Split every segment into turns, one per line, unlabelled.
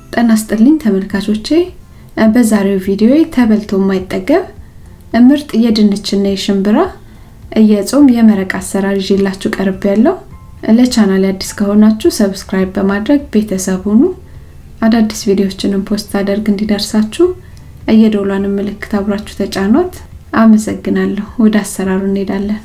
ጤና ይስጥልኝ ተመልካቾቼ በዛሬው ቪዲዮ ተበልቶ የማይጠገብ ምርጥ የድንችና የሽምብራ የጾም የመረቅ አሰራር ይዤላችሁ ቀርብ ያለው ለቻናል አዲስ ከሆናችሁ ሰብስክራይብ በማድረግ ቤተሰብ ሁኑ አዳዲስ ቪዲዮዎችንም ፖስት አደርግ እንዲደርሳችሁ የደውሏንም ምልክት አብራችሁ ተጫኗት አመሰግናለሁ ወደ አሰራሩ እንሄዳለን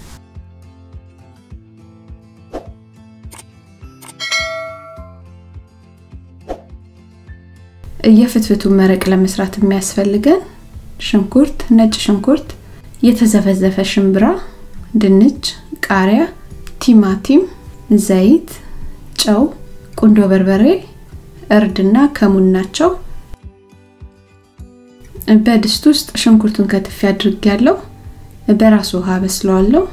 የፍትፍቱን መረቅ ለመስራት የሚያስፈልገን ሽንኩርት፣ ነጭ ሽንኩርት፣ የተዘፈዘፈ ሽምብራ፣ ድንች፣ ቃሪያ፣ ቲማቲም፣ ዘይት፣ ጨው፣ ቁንዶ በርበሬ፣ እርድና ከሙን ናቸው። በድስት ውስጥ ሽንኩርቱን ከትፌ አድርጌያለሁ። በራሱ ውሃ በስለዋለሁ።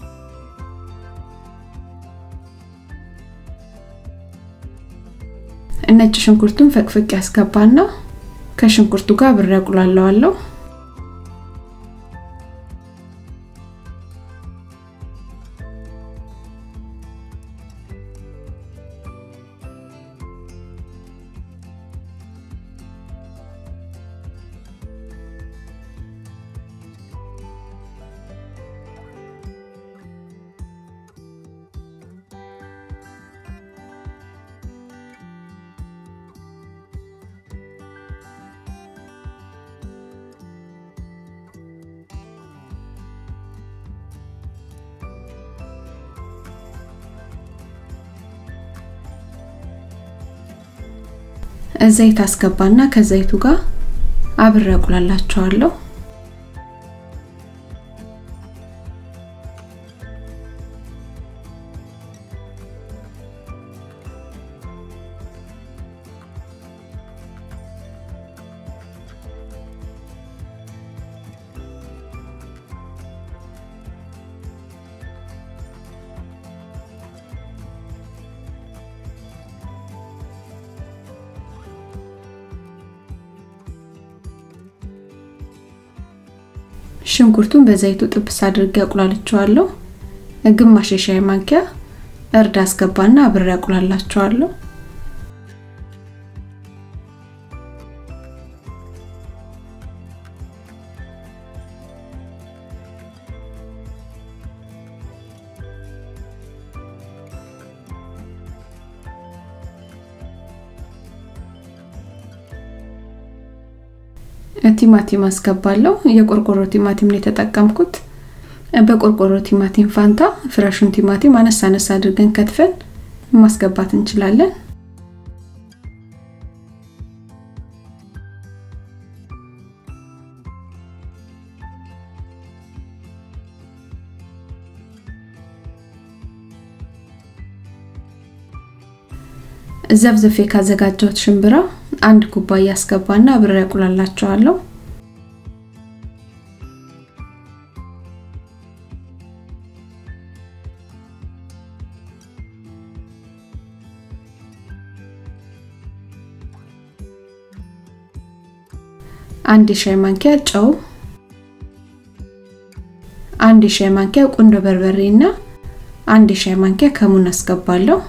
ነጭ ሽንኩርቱን ፈቅፍቅ ያስገባና ከሽንኩርቱ ጋር ብሬ አቁላለዋለሁ። ዘይት አስገባና ከዘይቱ ጋር አብሬ አቁላላቸዋለሁ። ሽንኩርቱን በዘይቱ ጥብስ አድርጌ አቁላልቸዋለሁ። ግማሽ የሻይ ማንኪያ እርድ አስገባና አብሬ አቁላላቸዋለሁ። ቲማቲም አስገባለሁ። የቆርቆሮ ቲማቲም ነው የተጠቀምኩት። በቆርቆሮ ቲማቲም ፋንታ ፍረሹን ቲማቲም አነስ አነስ አድርገን ከትፈን ማስገባት እንችላለን። ዘፍዘፌ ካዘጋጀሁት ሽምብራ አንድ ኩባያ አስገባና አብሬ አቁላላቸዋለሁ። አንድ የሻይ ማንኪያ ጨው፣ አንድ የሻይ ማንኪያ ቁንዶ በርበሬ እና አንድ የሻይ ማንኪያ ከሙን አስገባለሁ።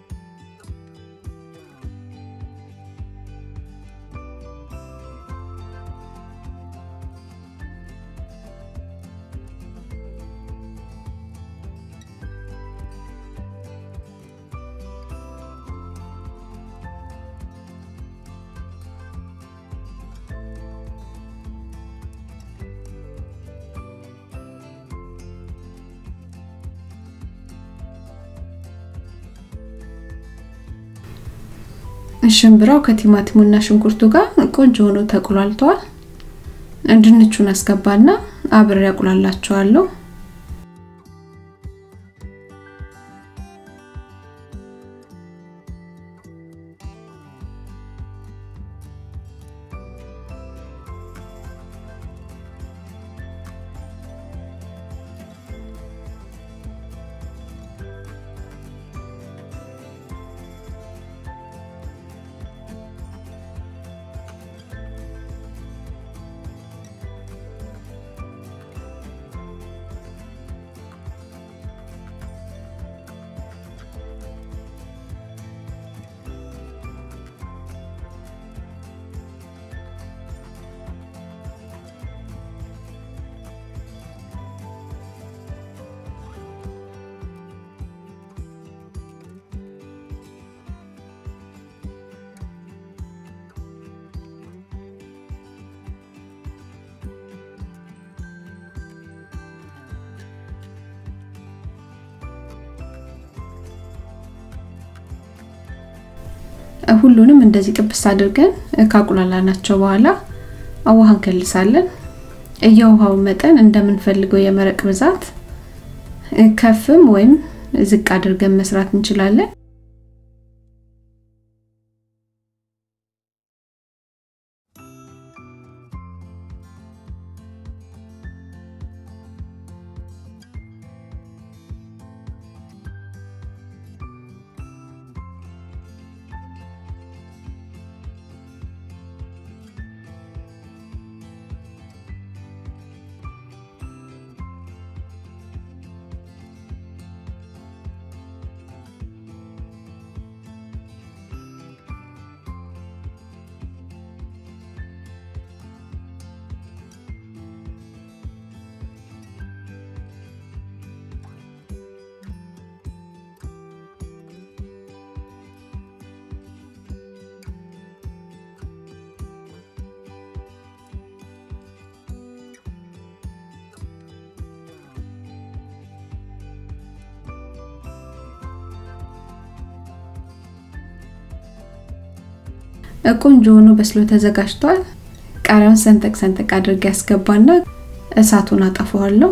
ሽምብራው ከቲማቲሙና ሽንኩርቱ ጋር ቆንጆ ሆኖ ተቁላልቷል። ድንቹን አስገባና አብሬ አቁላላቸዋለሁ። ሁሉንም እንደዚህ ጥብስ አድርገን ካቁላላናቸው በኋላ ውሃ እንከልሳለን። የውሃው መጠን እንደምንፈልገው የመረቅ ብዛት ከፍም ወይም ዝቅ አድርገን መስራት እንችላለን። ቆንጆ ሆኖ በስሎ ተዘጋጅቷል። ቃሪያውን ሰንጠቅ ሰንጠቅ አድርጌ ያስገባና እሳቱን አጠፋዋለሁ።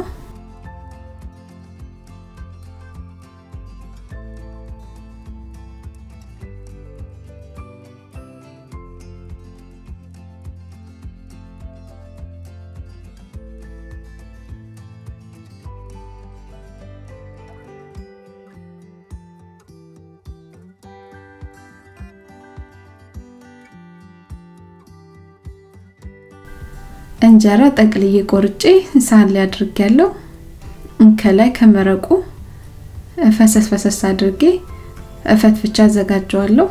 እንጀራ ጠቅልዬ ቆርጬ ሳህን ላይ አድርጌያለሁ። ከላይ ከመረቁ ፈሰስ ፈሰስ አድርጌ ፈትፍቻ አዘጋጀዋለሁ።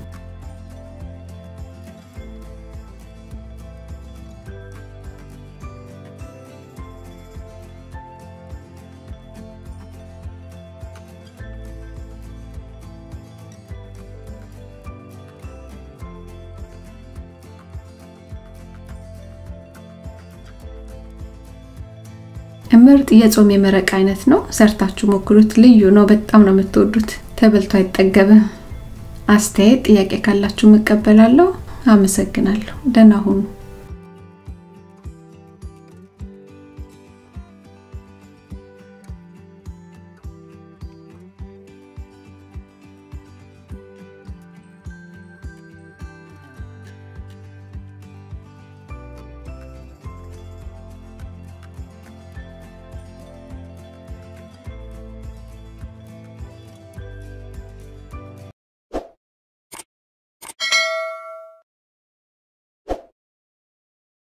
ምርጥ የጾም የመረቅ አይነት ነው። ሰርታችሁ ሞክሩት። ልዩ ነው። በጣም ነው የምትወዱት። ተበልቶ አይጠገብም። አስተያየት፣ ጥያቄ ካላችሁ መቀበላለሁ። አመሰግናለሁ። ደህና ሁኑ።